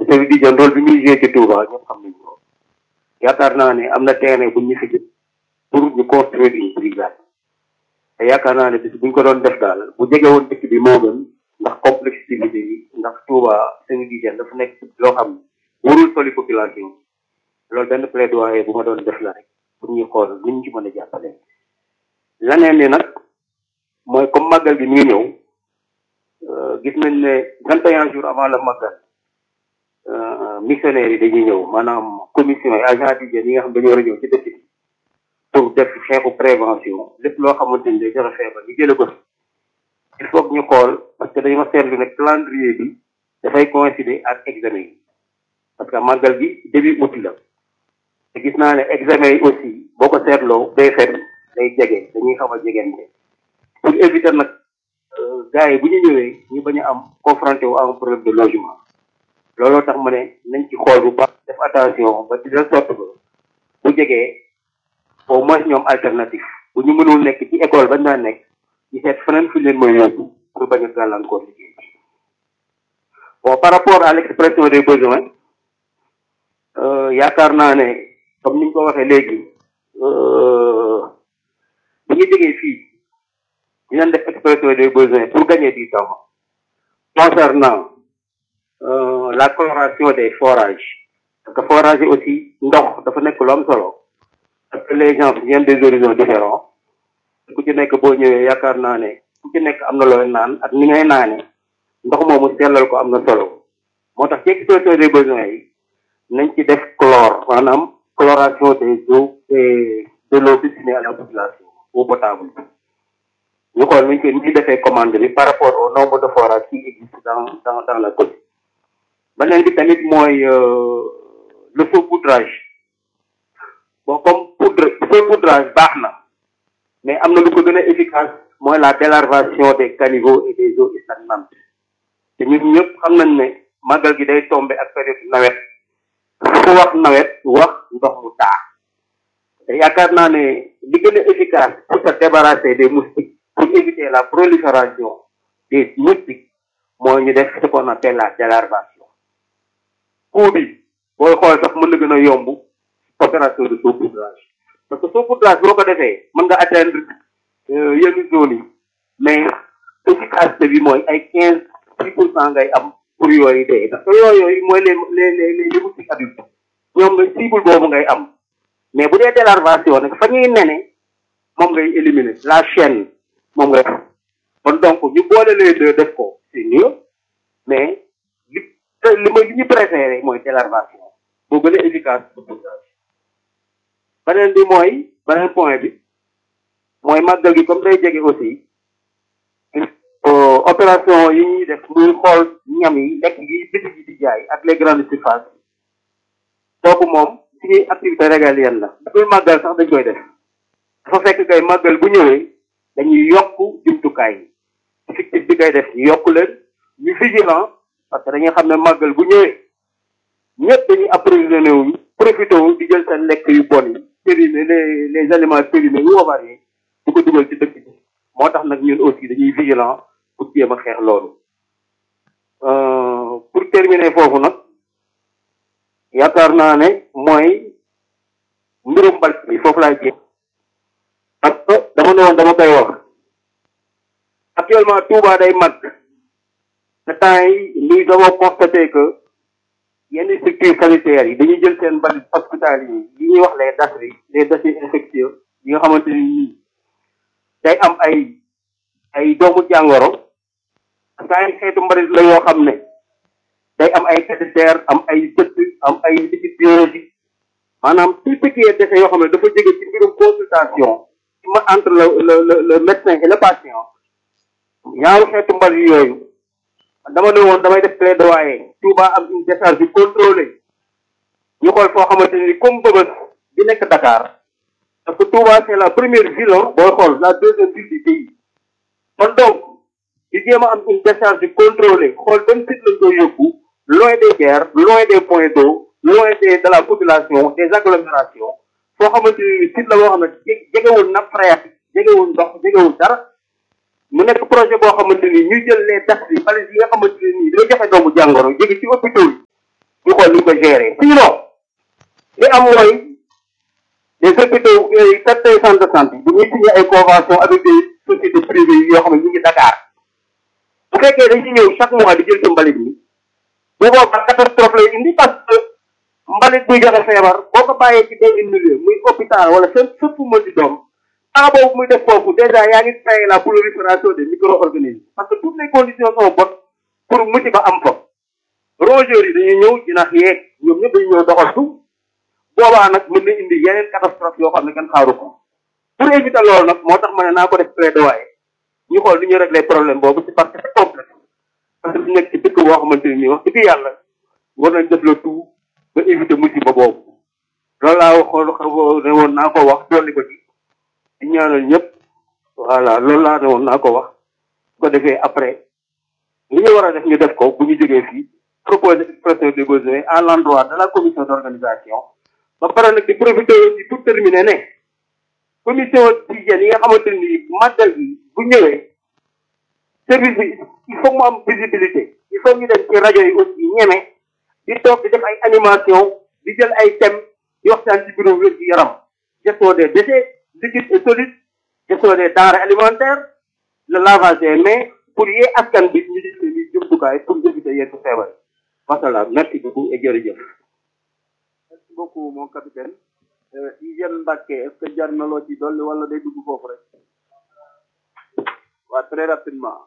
service d'hygiène rôle bi muy joué ci Touba ñëpp xam nañ ko yaakaar naa ne am na terrain bu ñu fi jël pour ñu construire une brigade te yaakaar naa ne bis bu ñu ko doon def daal bu jege woon dëkk bi moo gën ndax complexité yi ndax Touba service d'hygiène dafa nekk loo xam ne warul soli population loolu benn plaidoyer bu ma doon def la rek pour ñu xool ni ñu ci mën a jàppale laneen ni nag mooy comme màggal bi mi ngi ñëw gis nañ ne vingt et un jours avant le màggal missionnaires yi dañuy ñëw maanaam commission yi agent d'hygiène yi nga xam dañu war a ñëw ci dëkk bi pour def xeexu prévention lépp loo xamante ni day joxe feebar ñu jële ko il faut que ñu xool parce que dañu ma seetlu ne calendrier bi dafay coïncider ak examen yi parce que màggal gi début août la te gis naa ne examen yi aussi boo ko seetloo day fen day jege dañuy xaw a jegente pour éviter nag gars yi bu ñu ñëwee ñu bañ a am confronté wu am problème de logement looloo tax ma ne nañ ci xool bu baax def attention ba di la sorte ba bu jegee au moins ñoom alternative bu ñu mënul nekk ci école bañ daan nekk ñu seet feneen fi leen mooy yóbbu pour bañ a gàllankoor liggéey bon par rapport à l'expression des besoins yaakaar naa ne comme ni ñu ko waxee léegi bu ñu jógee fii dinañ def expression des besoins pour gagner du temps concernant la coloration des forages parce que forage yi aussi ndox dafa nekk lu am solo parce que les gens viennent des horizons différents ku ci nekk boo ñëwee yaakaar naa ne ku ci nekk am na looy naan ak ni ngay naane ndox moomu sellal ko am na solo moo tax ci expression des besoins yi nañ ci def chlore maanaam chloration des eaux et de l'eau destinée à la population eau potable ñu xool nuñ ko ñu defee commande bi par rapport au nombre de forages qui existent dans dans dans la commune beneen bi tamit mooy le saupoudrage bon comme poudre saupoudrage baax na mais am na lu ko gën a efficace mooy la délarvation des caniveaux et des eaux stagnantes te ñun ñëpp xam nañ ne màggal gi day tombé ak période nawet fu wax nawet wax ndox mu taa te yaakaar naa ne li gën a efficace pour se débarrasser des moustiques pour éviter la prolifération des moustiques mooy ñu def ce qu'on appelle la délarvation coût bi booy xool sax mën na gën a yomb opération de saupoudrage parce que saupoudrage boo ko defee mën nga atteindre yenn zones yi mais efficacité bi mooy ay quinze six pour cent ngay am pour yooyu dee parce que yooyu mooy les les les les moustiques adultes ñoom nga cible boobu ngay am mais bu dee délarvation nag fa ñuy nene moom ngay éliminer la chaîne moom ngay kon donc ñu boole les deux def ko c'est mieux mais li li ma li ñu préféré mooy délarvation boo gën a efficace saupoudrage beneen bi mooy beneen point bi mooy màggal gi comme day jege aussi opération yi ñuy def muy xool ñam yi lekk yi bitig yi di jaay ak les grandes surfaces kooku moom suñuy activité régalienne la dafay màggal sax dañ koy def dafa fekk kay màggal bu ñëwee dañuy yokk jumtukaay yi effectif bi koy def ñu yokk leen ñu vigilant parce que dañuy xam ne màggal bu ñëwee ñëpp dañuy approvisionné wu profité wu di jël seen lekk yu bon yi périmé les les aliments périmés yu avariés di ko dugal ci dëkk bi moo tax nag ñun aussi dañuy vigilant pour jéem a xeex loolu pour terminer foofu nag yaakaar naa ne mooy mbirum mbal bi foofu laay jéem parce que dama ne woon dama koy wax actuellement Touba day mag te temps yi nous avons constaté que yenn structures sanitaires yi dañuy jël seen mbalit hospitaliers yi ñuy wax les déchets les déchets infectieux yi nga xamante ni nii day am ay ay doomu jàngoro parce que ay xeetu mbalit la yoo xam ne day am ay catéters am ay dëkk am ay liquide biologique maanaam tout ce qui est déchet yoo xam ne dafa jóge ci mbirum consultation ma entre le le le médecin et le patient ñaaru xeetu mbalit yooyu dama ne woon damay def plaidoyer Touba am une décharge bi contrôlée ñu xool foo xamante ni comme Bëbës bi nekk Dakar parce que Touba c'est la première ville booy xool la deuxième ville du pays kon donc di jéem a am une décharge contrôlée xool benn site lañ koy yóbbu loin des guerres loin des points d'eau loin des de la population des agglomérations foo xamante ni site la boo xam ne jegewul nappe phréatique jegewul ndox jegewul dara mu nekk projet boo xamante ni ñuy jël les taxes yi bale yi nga xamante ne nii day joxe doomu jàngoro jóge ci hôpitaux yi ñu xool ni ñu ko gérer sinon li am mooy les hôpitaux certains centres de santé bu ñuy signé ay convention avec des sociétés privées yoo xam ne ñu ngi Dakar bu fekkee dañuy ñëw chaque mois di jël ci mbalit mi bu boobaa catastrophe lay indi parce que mbalit buy joxe feebar boo ko bàyyee ci benn milieu muy hôpital wala fépp fépp fu mën di doom temps boobu muy def foofu déjà yaa ngi créé la prolifération des micro-organismes parce que toutes les conditions sont bonnes pour musiba am fa rongeurs yi dañuy ñëw jinax yeeg ñoom ñëpp dañuy ñëw doxaltu boobaa nag mën na indi yeneen catastrophe yoo xam ne kenn xaaru ko pour éviter loolu nag moo tax ma ne naa ko def plaidoyer ñu xool ni ñu régler problème boobu c'est parce que c'est complexe parce que ñu nekk ci dëkk boo xamante ne nii wax dëgg yàlla war nañ def le tout ba éviter musiba boobu loolu laa waxoon ne woon naa ko wax dolli ko ci di ñaanal ñëpp voilà loolu laa ne woon naa ko wax su ko defee après li ñu war a def ñu def ko bu ñu jógee fii proposer expression des besoins à l'endroit de la commission d'organisation ba pare nag di profiter aussi pour terminer ne commission d'hygiène yi nga xamante ni màggal bi bu ñëwee service bi il faut mu am visibilité il faut ñu dem ci rajo yi aussi ñeme di toog di def ay animation di jël ay thèmes di waxtaan ci bureau wér gi yaram gestion des déchets liquides et solides gestion des denrées alimentaires le lavage des mains pour yee askan bi ñu jël seen jumtukaay pour éviter yenn feebar wasalaam merci beaucoup et jërëjëf merci beaucoup mon capitaine hygiène Mbacke est-ce que jar na loo ci dolli wala day dugg foofu rek waa très rapidement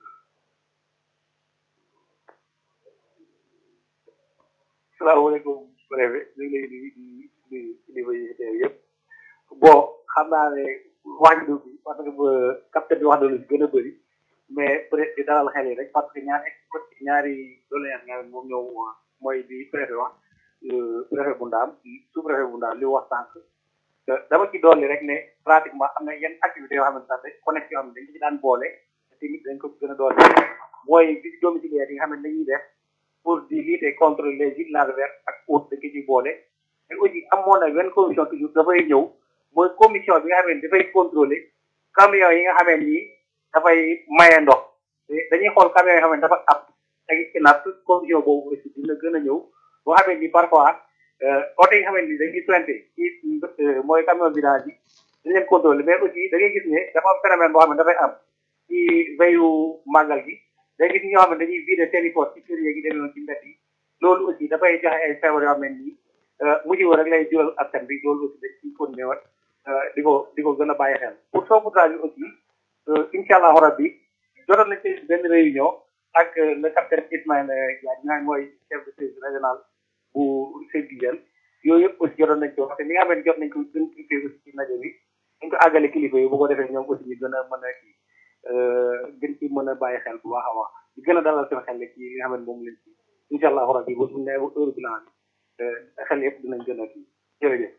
salaamaaleykum préfet ñu ngi lay nuyu di nuyu kilifa yi teew yëpp bon xam naa ne wax du bi parce que capitaine bi wax na lu gën a bëri mais peut être di dalal xel yi rek parce que ñaari ñaari doléance nga moom ñëw mooy di préfet wax préfet bu ndaam sous préfet bu ndaam li wax sànq dama ci dolli rek ne pratiquement am na yenn activités yoo xamante ne connexion yoo xam ne dañ ci daan boole te tamit dañ ko gën a dolli mooy visite domiciliaire yi nga xam ne dañuy def pour di lutter contre les gîtes larvaires ak autres dañ ko ci boole mais aussi amoon na benn commission toujours dafay ñëw mooy commission bi nga xam ne dafay contrôler camion yi nga xam ne nii dafay maye ndox dañuy xool camion yi nga xam ne dafa ab ak inaat commission boobu aussi dina gën a ñëw boo xam ne ni parfois oto yi nga xam ne ni dañuy pointé ci mooy camion vidange yi dañ leen contrôler mais aussi da ngay gis ne dafa am phénomène boo xam ne dafay am ci veyu màggal gi day gis ñoo xam ne dañuy vider seen i poche ci kër yi demee noonu ci mbedd yi loolu aussi dafay joxe ay feebar yoo xam ne nii mujj wo rek lay jural askan bi loolu aussi dañ ciy continuer wat di ko di ko gën a bàyyi xel pour saupoudrage bi aussi incha allahu rabbi jotoon nañ ci benn réunion ak le capitaine Ismaïla Diagne nga mooy chef de service régional bu service d'hygiène yooyu yëpp aussi jotoon nañ ko parce que li nga xam ne jot nañ ko gën cliqué aussi ci rajo bi dañ ko àggale kilifa yi bu ko defee ñoom aussi ñu gën a mën a kii gën ci mën a bàyyi xel bu baax a baax di gën a dalal seen xel ci li nga xam ne moom lañ ci incha allahu rabbi bu ñu nee heure bilan bi xel yëpp dinañ gën a kii jërëjëf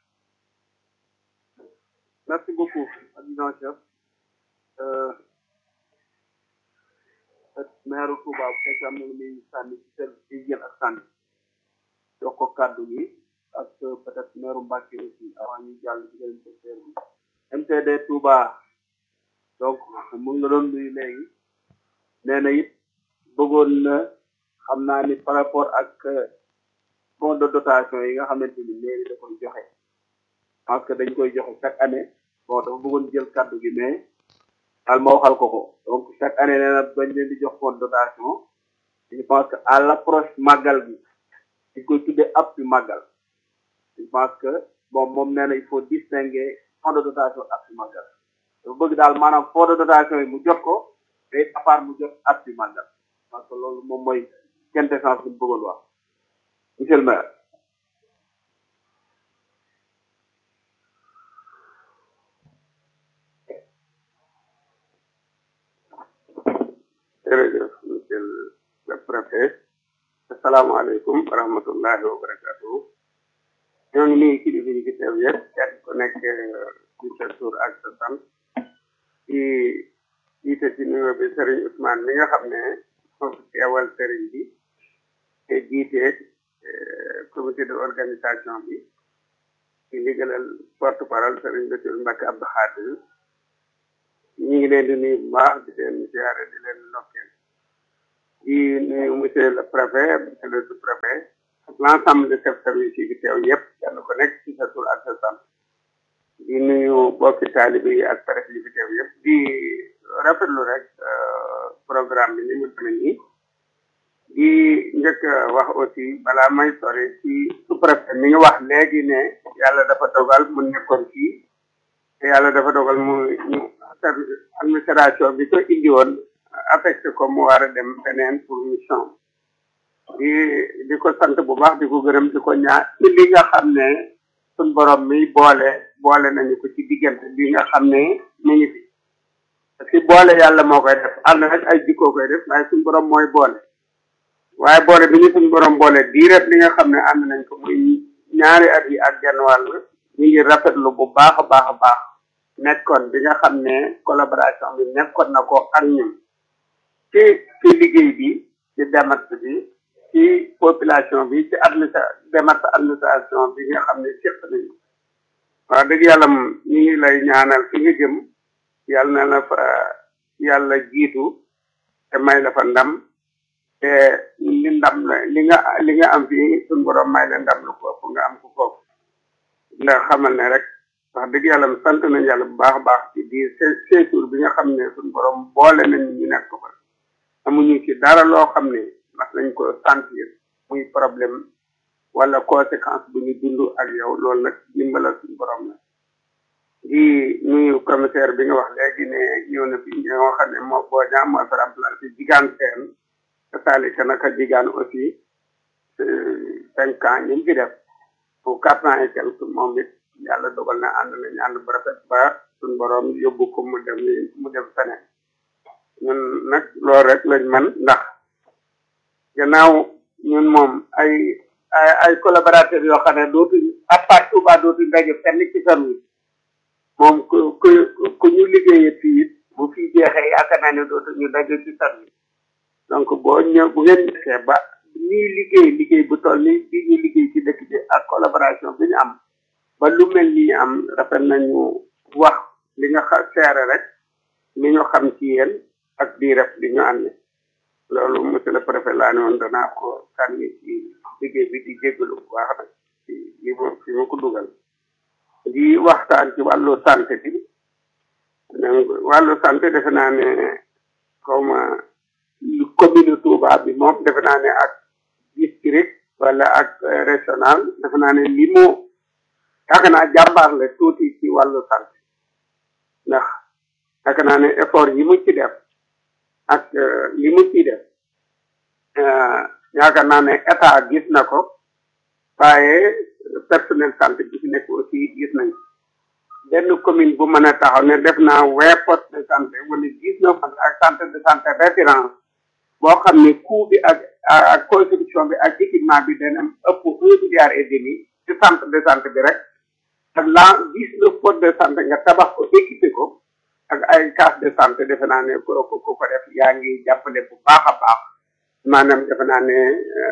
merci beaucoup adjudant chef maire Touba bu fekkee am na lu muy sànni ci service d'hygiène ak sànni jox ko kàddu gi ak peut-être maire Mbacke aussi avant ñu jàll ci beneen secteur bi MTD Touba donc mu ngi la doon nuyu léegi nee na it bëggoon na xam naa ni par rapport ak fonds de dotation yi nga xamante ni mairie da koy joxe parce que dañ koy joxe chaque année bon dafa bëggoon jël kàddu gi mais daal ma waxal ko ko donc chaque année nee na bañ leen di jox fonds de dotation je pense que à l'approche màggal bi dañ koy tuddee appui màggal je pense que bon moom nee na il faut distinguer fonds de dotation appui màggal dafa bëgg daal maanaam fonds de dotation yi mu jot ko te à part mu jot appui màggal parce que loolu moom mooy quintessence bi mu bëggoon wax monsieur le maire jërëjëf monsieur le préfet asalaamaaleykum wa rahmatullahi wa barakatuhu ñoo ngi nuyu kilifa yi fi teew yëpp kenn ku nekk ci sa tur ak sa sant ci jiite ci nuyoo bi Serigne Ousmane mi nga xam ne moo fi teewal Serigne bi te jiite comité de organisation bi ci ndigalal porte parole Serigne Bassirou Mbacké Abdou Khadir ñu ngi leen di nuyu bu baax di leen ziare di leen ndokkeel di nuyu monsieur le préfet monsieur le sous-préfet l'ensemble de chefs service yi fi teew yëpp kenn ku nekk ci sa tur ak sa sant di nuyu bokki taalibe yi ak presse yi fi teew yëpp di rafetlu rek programme bi ni mu demee nii di njëkk wax aussi balaa may sori ci sous-préfet mi ngi wax léegi ne yàlla dafa dogal mu nekkoon fii te yàlla dafa dogal mu ñu administration bi ko indi woon affecté ko mu war a dem feneen pour mission di di ko sant bu baax di ko gërëm di ko ñaar ci li nga xam ne suñ borom mi boole boole nañu ko ci diggante bi nga xam ne mi ngi fi parce que boole yàlla moo koy def ànd nag ay jikkoo koy def waaye suñ borom mooy boole waaye boole bi ñu suñ borom boole diiret li nga xam ne ànd nañ ko muy ñaari at yi ak genn wàll ñu ngi rafetlu bu baax a baax a baax nekkoon bi nga xam ne collaboration bi nekkoon na ko ak ñun ci ci liggéey bi ci démarche bi ci population bi ci administra démarche administration bi nga xam ne séq nañu wax dëgg yàlla ñu ngi lay ñaanal fi nga jëm yàlla na la fa yàlla jiitu te may la fa ndam te li ndam la li nga li nga am fii suñu borom may la ndam lu ko ëpp nga am ko foofu la xamal ne rek wax dëgg yàlla sant nañ yàlla bu baax a baax ci biir séjour bi nga xam ne suñu borom boole nañ ñu nekk ko fa amuñu ci dara loo xam ne mas nañ ko sentir muy problème wala conséquence bu ñu dund ak yow loolu nag dimbalal suñu borom la di nuyu commissaire bi nga wax léegi ne ñëw na fi ñoo xam ne moo boo ñaam moo fi remplacé jigaan seen saalika naka jigaan aussi cinq ans ñu fi def pour quatre ans et quelque moom it yàlla dogal na ànd nañ ànd bu rafet ba suñ borom yóbbu ko mu dem mu dem feneen ñun nag loolu rek lañ man ndax gannaaw ñun moom ay ay ay collaborateurs yoo xam ne dootuñ à part Touba dootuñ daje fenn ci service moom ku ku ku ñu liggéeyee fii it bu fi jeexee yaakaar naa ne dootuñu daje ci service donc boo ñëw bu ngeen nekkee ba ñuy liggéey liggéey bu toll ni bi ñu liggéey ci dëkk bi ak collaboration bi ñu am ba lu mel ni am rafet nañu wax li nga xa seere rek li ñu xam ci yéen ak di ref li ñu ànd loolu monsieur le préfet laa ne woon danaa ko sànni ci liggéey bi di jéggalu bu baax nag ci li ma fi ma ko dugal di waxtaan ci wàllu santé bi wàllu santé defe naa ne xaw ma commune Touba bi moom defe naa ne ak district wala ak régional defe naa ne li mu yaakaar naa jàmbaar la tuuti ci wàllu santé ndax yaakaar naa ne effort yi mu ci def ak li mu ciy def yaakaar naa ne état gis na ko waaye personnel santé bi fi nekk aussi gis nañ benn commune bu mën a taxaw ne def naa vingt postes de santé wala dix neuf ak centre de santé référence boo xam ne coût bi ak ak construction bi ak équipement bi dana ëpp un milliard et demi ci centre de santé bi rek ak la dix neuf postes de santé nga tabax ko équipé ko ak ay case de santé defe naa ne ko ko ko def yaa ngi jàppale bu baax a baax maanaam defe naa ne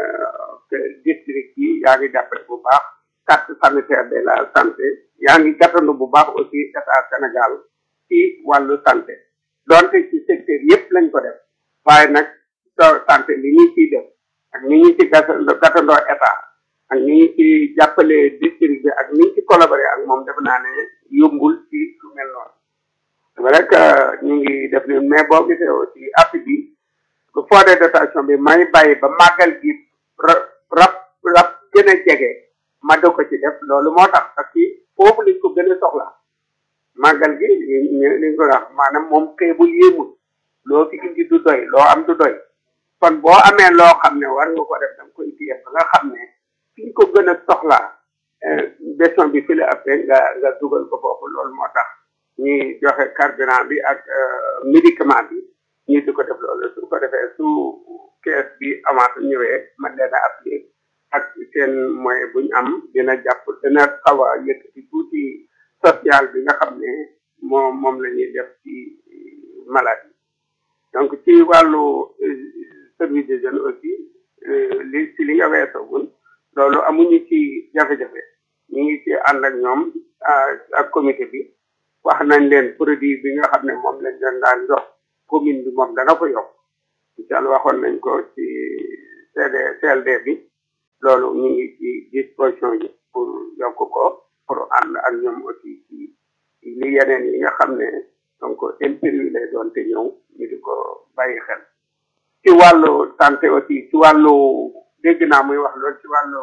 district yi yaa ngi jàppale bu baax carte sanitaire de la santé yaa ngi gàttandu bu baax aussi état Sénégal ci wàllu santé donte ci secteur yëpp lañ ko def waaye nag santé li ñu ciy def ak ni ñu ci gàttandoo état ak ni ñu ci jàppale district bi ak ni ñu ci collaboré ak moom defe naa ne yombul ci lu mel noonu c'est vrai que ñu ngi def ni mais boo gisee aussi appui bi bu fond de dotation bi may bàyyi ba màggal gi rab rab gën a jege ma do ko ci def loolu moo tax parce que foofu lañ ko gën a soxla màggal gi li ko wax maanaam moom xeebul yéemul loo fi indi du doy loo am du doy kon boo amee loo xam ne war nga ko def danga koy téye ba nga xam ne fi ñu ko gën a soxlaa besoin bi fi la ëppee nga nga dugal ko foofu loolu moo tax ñuy joxe carburant bi ak médicament bi ñu di ko def loolu su ko defee su kees bi avance ñëwee man leen a appliqué ak seen moyen bu ñu am dina jàpp dina xaw a yëkkati tuuti social bi nga xam ne moom moom la ñuy def ci maladie donc ci wàllu service des jeunes aussi li ci li nga weesagul loolu amuñu ci jafe-jafe ñu ngi ci ànd ak ñoom ak comité bi wax nañ leen produit bi nga xam ne moom lañ leen daan jox commune bi moom dana ko yokk incha allah waxoon nañ ko ci CD CLD bi loolu ñu ngi ci disposition yi pour yokk ko pour ànd ak ñoom aussi ci li yeneen yi nga xam ne donc impérieux lay doon te ñëw ñu di ko bàyyi xel ci wàllu santé aussi ci wàllu dégg naa muy wax loolu ci wàllu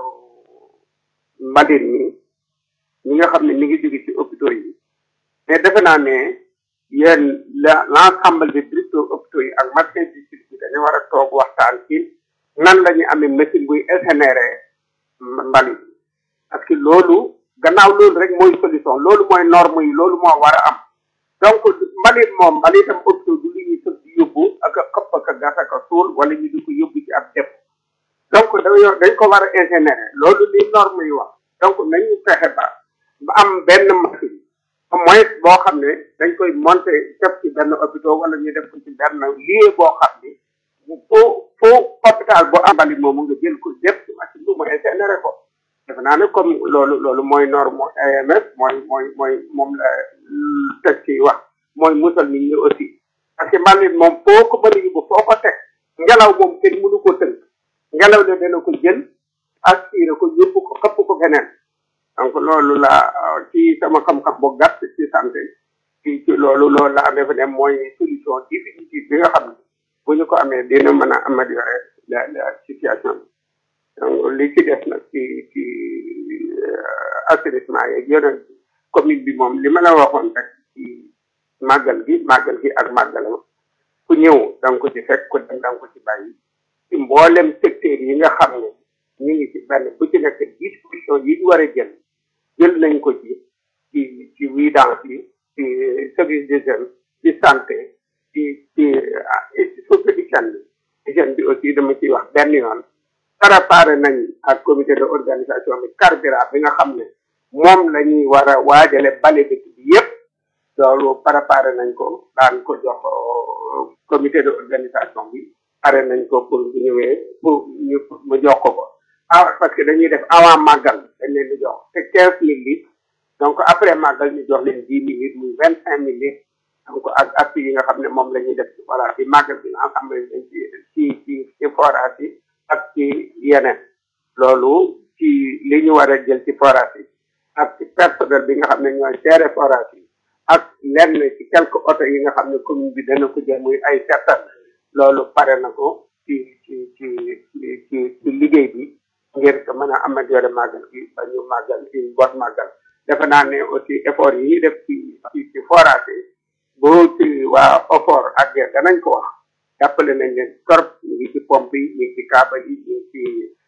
mbalit mi ñi nga xam ne mi ngi jóge ci hôpitaux yi mais defe naa ne yéen la l'ensemble des directeurs hôpitaux yi ak médecins district bi dañu war a toog waxtaan ci nan la ñu amee machine buy incinéré mbalit parce que loolu gannaaw loolu rek mooy solution loolu mooy norme yi loolu moo war a am donc mbalit moom mbalitam hôpitaux du li ñuy sëb di yóbbu ak a xëpp ak a gas ak a suul wala ñu di ko yóbbu ci ab def donc dañoo dañ ko war a ingénierer loolu li norme yi wax donc nañu fexe ba ba am benn machine au moins boo xam ne dañ koy monter def ci benn hôpital wala ñu def ko ci benn lieu boo xam ni foo foo hôpital boo am mbalit moomu nga jël ko def ci machine bi mu ingénierer ko defe naa ne comme loolu loolu mooy norme AMS mooy mooy mooy moom la teg ci wax mooy musal nit ñi aussi parce que mbalit moom foo ko mën a yóbbu foo ko teg ngelaw moom kenn mënu ko tënk ngelaw le dana ko jël aspiré ko yóbbu ko xëpp ko feneen donc loolu la ci sama xam-xam bu gàtt ci santé ci ci loolu loolu la defe ne mooy solution définitive bi nga xam ne bu ñu ko amee dina mën a améliorer la la situation bi donc li ci def nag ci ci assainissement yeeg yeneen commune bi moom li ma la waxoon rek ci màggal gi màggal gi ak màggalam ku ñëw da nga ko ci fekk ku dem da nga ko ci bàyyi ci mboolem secteur yi nga xam ne ñu ngi ci benn bu ci nekk disposition yi ñu war a jël jël nañ ko ci ci ci vidange yi ci service des jeunes ci santé ci ci surtout hygiène bi hygiène bi aussi dama ciy wax benn yoon préparé nañ ak comité de organisation bi carburant bi nga xam ne moom la ñuy war a waajale bale dëkk bi yépp loolu préparé nañ ko daan ko jox comité de organisation bi pare nañ ko pour bu ñëwee pour ñu mu jox ko ko ah parce que dañuy def avant màggal dañ leen di jox te quinze mille litres donc après màggal ñu jox leen dix mille litres muy vingt cinq mille litres donc ak appui yi nga xam ne moom la ñuy def voilà ci màggal bi nga xam ne dañ ci ci ci ci forage yi ak ci yeneen loolu ci li ñu war a jël ci forage yi ak ci personnel bi nga xam ne ñooy gérer forage yi ak lenn ci quelques oto yi nga xam ne commune bi dana ko jël muy ay settal loolu pare na ko ci ci ci ci ci ci liggéey bi ngir ko mën a améliorer màggal gi ba ñu màggal ci boot màggal defe naa ne aussi effort yi ñuy def ci ci ci forage yi boo ci waa OFOR ak danañ ko wax jàppale nañ leen torop ñu ngi ci pompe yi ñu ngi ci kaaba yi ñu ngi ci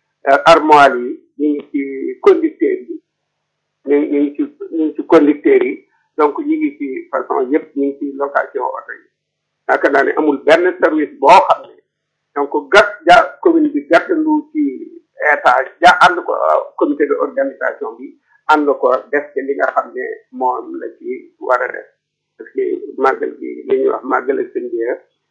armoire yi ñu ngi ci conducteurs yi ñu ñu ngi ci ñu ngi ci conducteurs yi donc ñu ngi ci façon yëpp ñu ngi ci location oto yi yaakaar naa ne amul benn service boo xam ne donc gat ja commune bi gàttandu ci état ja ànd ko comité de organisation bi ànd ko def ci li nga xam ne moom la ci war a def parce que màggal bi li ñuy wax màggal ak seen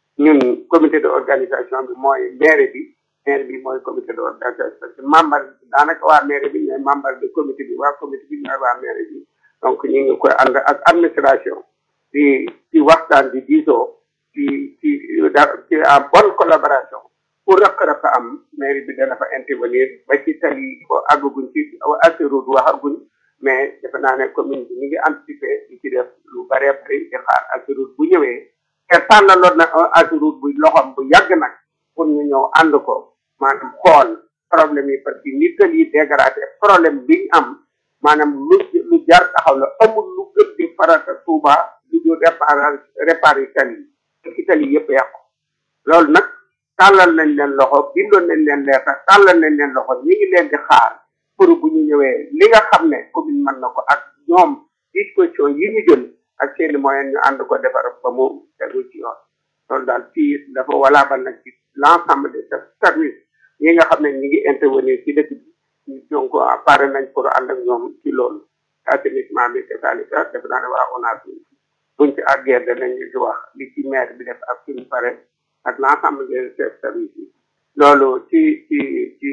ñun comité de organisation bi mooy maire bi maire bi mooy comité de organisation parce que membre daanaka waa maire bi ñooy membre de comité bi waa comité bi ñooy waa maire bi donc ñu ngi koy ànd ak administration di ci waxtaan di diisoo ci ci ci en bonne collaboration pour rëq-rëq am mairie bi dana fa intervenir ba ci tali ko àgguñ ci assurut waxaguñ mais defe naa ne commune bi ñu ngi anticiper di ci def lu bëree bëri di xaar assurut bu ñëwee te tànnaloon na assurut bu loxom bu yàgg nag pour ñu ñëw ànd ko maanaam xool problème yi parce que nit yi dégradé problème bi ñu am maanaam lu lu jar taxaw la amul lu gën di farata Touba lu dul réparer réparer tali yi ci tali yëpp yàqu loolu nag tàllal nañ leen loxo bindoon nañ leen leetar tàllal nañ leen loxo ñi ngi leen di xaar pour bu ñu ñëwee li nga xam ne commune mën na ko ak ñoom disposition yi ñu jël ak seeni moyen ñu ànd ko defar ba mu tegu ci yoon loolu daal fii dafa walaabal nag ci l'ensemble des services yi nga xam ne ñi ngi intervenir ci dëkk bi donc pare nañ pour ànd ak ñoom ci loolu assainissement bi c'est-à-dire def naa ne waa ONAS buñ ci àggee danañ ci wax li ci maire bi def ak suñu pare ak l'ensemble des chefs services yi loolu ci ci ci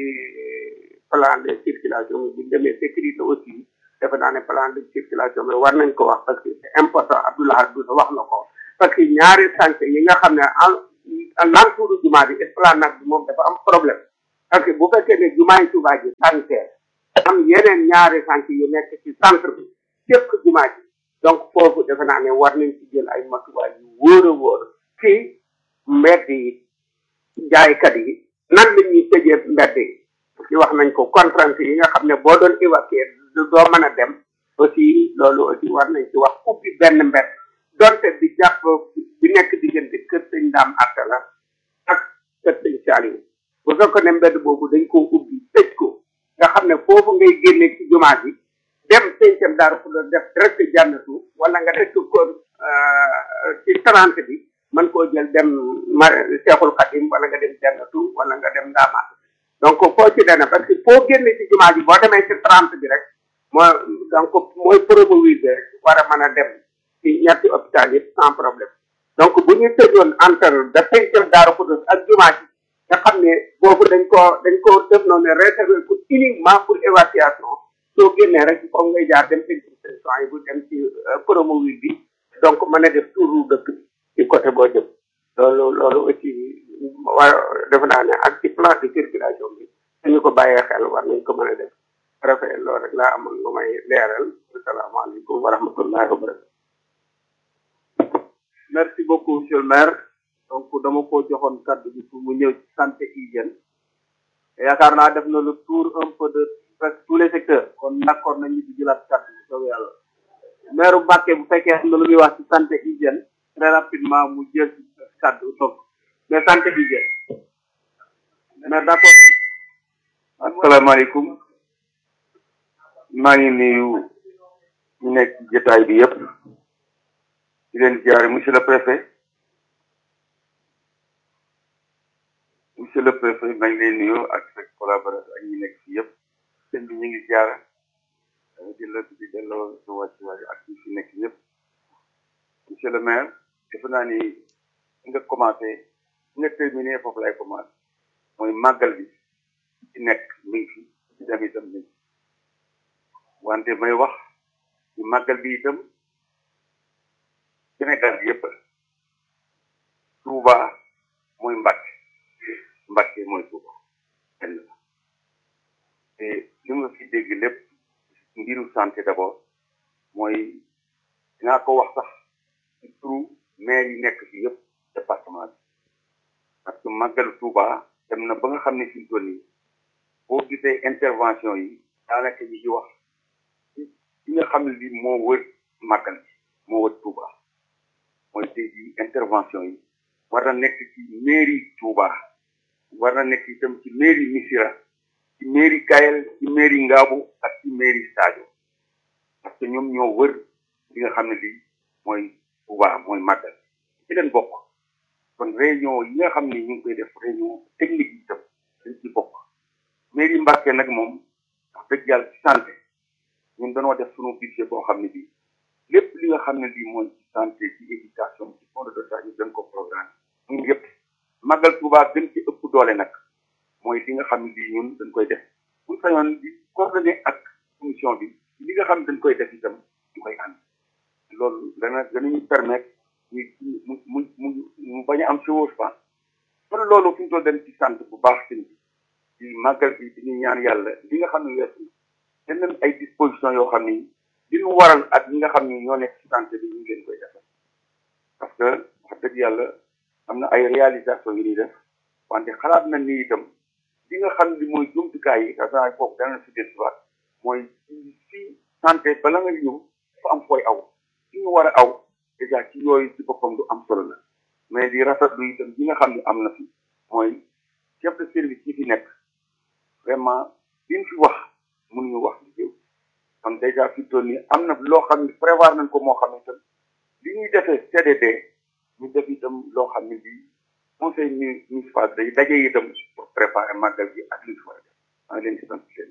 plan de circulation bi buñ demee sécurité aussi defe naa ne plan de circulation bi war nañ ko wax parce que c'est important Abdoulaye Douda wax na ko parce que ñaari chantier yi nga xam ne en l'entour jumaa bi esplanade bi moom dafa am problème parce que bu fekkee ne jumaay Tuubaa ji sanitaire am yeneen ñaari sant yu nekk ci centre bi képp jumaa ji donc foofu defe naa ne war nañ ci jël ay matuwaay yu wóor a wóor ci mbedd yi jaaykat yi nan la ñuy tëjee mbedd yi ci wax nañ ko contrainte yi nga xam ne boo doon évacuer doo mën a dem aussi loolu aussi war nañ ci wax ubbi benn mbedd donte bi jàpp bi nekk diggante kër sëñ daam atta la ak kër sëñ Saliou bu fekkoon ne mbedd boobu dañ ko ubbi tëj ko nga xam ne foofu ngay génne ci jumaa ji dem sëñcam daara fu def direct jànnatu wala nga def ko ci trente bi mën koo jël dem ma Seexul Xadim wala nga dem jànnatu wala nga dem ndaamaat donc foo ci dana parce que foo génne ci jumaa ji boo demee ci trente bi rek mooy donc mooy promouvoir bi rek war a mën a dem ci ñetti hôpital yëpp sans problème donc bu ñu tëjoon entre da sëñcam daara fu ak jumaa ji nga xam ne boobu dañ ko dañ ko def noonu réservé ko uniquement pour évacuation soo génnee rek foog ngay jaar dem exposition yi bu dem ci promouvoir bi donc mën a def tour dëkk bi ci côté boo jëm loolu loolu aussi war defe naa ne ak ci plan de circulation bi suñu ko bàyyee xel war nañ ko mën a def rafet loolu rek laa amoon lu may leeral asalaamaaleykum wa rahmatullahi wa barakatu merci beaucoup monsieur le maire donc dama ko joxoon kàddu bi pour mu ñëw ci santé hygiène yaakaar naa def na le tour un peu de presque tous les secteurs kon d'accord nañu di jëlaat kàddu bi soobee yàlla maire Mbacke bu fekkee am na lu muy wax ci santé hygiène très rapidement mu jël ci kàddu toog mais santé hygiène mais d'accord asalaamaaleykum maa ngi nuyu ñu nekk ci jotaay bi yëpp di leen jaare monsieur le préfet monsieur le préfet maa ngi leen nuyu ak sa collaborateur ak ñi nekk fii yëpp sëñ bi ñu ngi jaar di la di delloo sa wàccuwaay ak ñi fi nekk yëpp monsieur le maire defe naa ni nga commencé nga terminé foofu lay commencé mooy màggal bi ci nekk mi ngi fi ci dem itam mi ngi wante may wax ci màggal bi itam Sénégal bi yëpp Touba mooy Mbàkke Mbàkke mooy Touba benn la te li nga fi dégg lépp mbiru santé d'abord mooy dinaa ko wax sax ci turu maire yi nekk fi yëpp département bi parce que màggalu Touba dem na ba nga xam ne fi mu toll nii boo gisee intervention yi daanaka ñi ci wax ci nga xam ne lii moo wër màggal bi moo wër Touba mooy tey jii intervention yi war na nekk ci mairie Touba war na nekk itam ci mairie Missira ci mairie Kayel ci mairie Ngaabu ak ci mairie Sadio parce que ñoom ñoo wër li nga xam ne lii mooy Touba mooy màggal ci leen bokk kon réunion yi nga xam ne ñu ngi koy def réunion technique yi itam dañ ci bokk mairie Mbàkke nag moom wax dëgg yàlla ci santé ñun dañoo def sunu budget boo xam ne bii lépp li nga xam ne lii mooy ci santé ci éducation ci fond de dotation ñu dañ ko programme ñun yëpp màggal Touba gën ci ëpp doole nag mooy li nga xam ne lii ñun dañ koy def bu sañoon di coordonné ak commission bi li nga xam ne dañ koy def itam ñu koy ànd loolu dana danañu permettre ñu mu mu mu mu bañ a am chevauchement kon loolu fi ñu toll dem ci sant bu baax sëñ bi ci màggal bi di ñu ñaan yàlla li nga xam ne weesu na dañ ay disposition yoo xam ni li ñu waral ak ñi nga xam ni ñoo nekk ci santé bi ñu ngi leen koy defal parce que wax dëgg yàlla am na ay réalisation yu ñuy def wante xalaat na ni itam li nga xam ni mooy jumtukaay yi dafa foofu dana si des waat mooy ci santé bala nga ñëw dafa am fooy aw ci ñu war a aw déjà ci yooyu ci boppam du am solo la mais di rafetlu itam li nga xam ne am na fi mooy chef de service yi fi nekk vraiment liñ fi wax mënuñu wax li jëw kon déjà fi toll nii am na loo xam ne prévoir nañ ko moo xam ne itam li ñuy defee CDD ñu def itam loo xam ne bii conseil municipal day daje itam pour préparer màggal gi ak li ñu war a def maa ngi leen di sant seen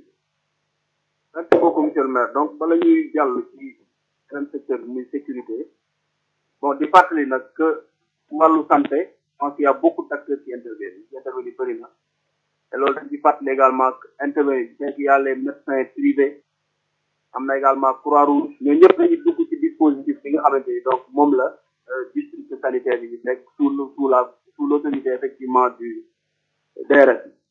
merci beaucoup monsieur le maire donc bala ñuy jàll ci beneen secteur bi muy sécurité bon di fàttali nag que wàllu santé donc il y a beaucoup d'acteurs qui interviennent qui interviennent bëri na te loolu dañ ci fàttali également intervenir bien qu'il y a les médecins privés am na également Croix-Rouge ñoo ñëpp dañuy dugg ci dispositif bi nga xamante ni donc moom la district sanitaire yi nekk sous sous la sous l'autorité effectivement du DRS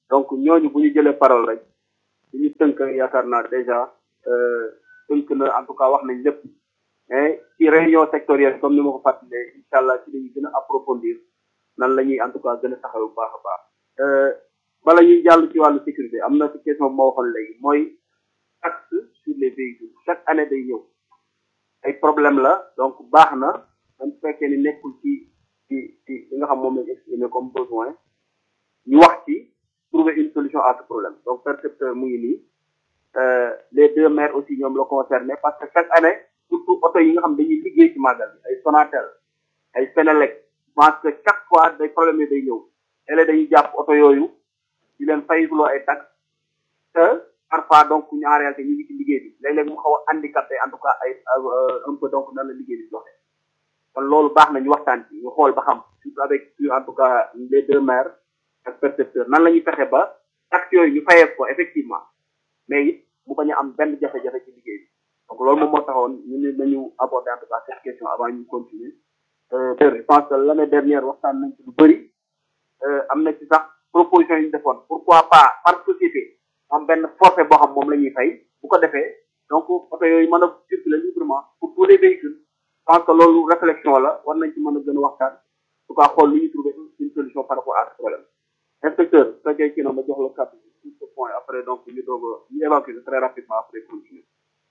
donc ñooñu bu ñu jëlee parole rek bu ñu tënk yaakaar naa déjà tënk na en tout cas wax nañ lépp mais ci réunion sectorielle comme ni ma ko fàttalee incha allah ci lañu gën a approfondir nan la ñuy en tout cas gën a taxaw bu baax a baax bala ñuy jàll ci wàllu sécurité am na ci question bu ma waxoon léegi mooy taxe sur les véhicules chaque année day ñëw ay problème la donc baax na même su fekkee ni nekkul ci ci ci li nga xam moom lañ exprimé comme besoin ñu wax ci trouver une solution à ce problème donc percepteur mu ngi nii les deux maires aussi ñoom la concerné parce que chaque année surtout oto yi nga xam dañuy liggéey ci màggal bi ay Sonatel ay Senelec pense que chaque fois day problème yi day ñëw léeg dañuy jàpp oto yooyu di leen fayikuloo ay taxes te parfois donc ñu en réalité ñu ngi ci liggéey bi léeg-léeg mu xaw a handicapé en tout cas ay un peu donc nan la liggéey bi doxee kon loolu baax na ñu waxtaan ci ñu xool ba xam surtout avec en tout cas les deux maires ak percepteurs nan la ñuy fexe ba taxes yooyu ñu fayee ko effectivement mais it mu bañ a am benn jafe-jafe ci liggéey bi donc loolu moom moo taxoon ñu ne nañu aborder en tout cas cette question avant ñu continuer je pense que l'année dernière waxtaan nañ ci lu bëri am na ci sax proposition yi ñu defoon pourquoi pas par société am benn forfait boo xam moom la ñuy fay bu ko defee donc oto yooyu mën a circuler librement pour tous les véhicules je pense que loolu réflexion la war nañ ci mën a gën a waxtaan en tout cas xool lu ñu trouver une solution par rapport à ce problème inspecteur su fekkee kii na ma jox la kàddu sur ce point après donc ñu doog a ñu évacuer très rapidement après continuer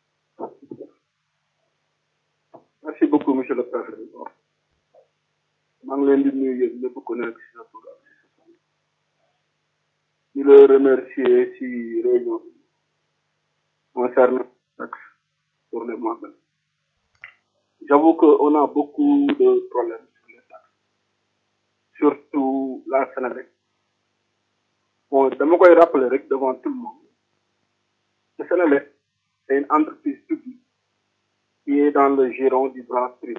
merci beaucoup monsieur le préfet maa ngi leen di nuyu yéen ñëpp ku nekk si sa tur ak si sa sant di la remercier si réunion bi concernant taxe sur les mandats j'avoue que on a beaucoup de problèmes sur les taxes surtout la Sénélec bon dama koy rappeler rek devant tout le monde le Sénélec c'est une entreprise publique qui est dans le giron du branche privé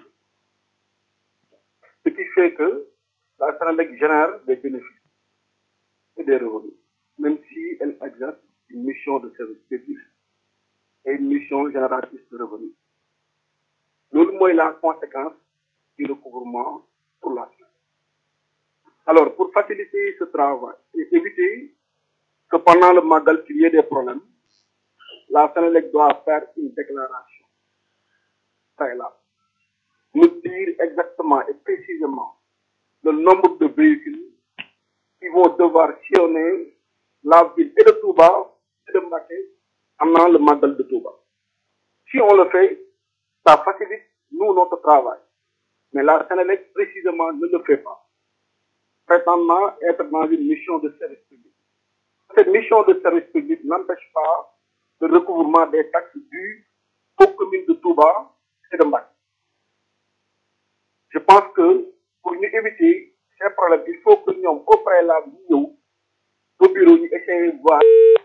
ce qui fait que la Sénélec génère des bénéfices et des revenus, même si elle exerce une mission de service public et une mission génératrice de revenus. Loolu mooy la conséquence du recouvrement pour la Sénélec. Alors, pour faciliter ce travail et éviter que pendant le Magal qu'il y ait des problèmes, la Sénélec doit faire une déclaration préalable nous dire exactement et précisément le nombre de véhicules qui vont devoir sillonner la ville et de Touba et de Mbaké pendant le Magal de Touba. Si on le fait, ça facilite nous notre travail. Mais la Sénélec précisément ne le fait pas, prétendant être dans une mission de service public. Cette mission de service public n'empêche pas le recouvrement des taxes dues aux communes de Touba et de Mbaké. je pense que pour ñu éviter ces problèmes il faut que ñoom au préalable ñu ñëw au bureau ñu essayer voir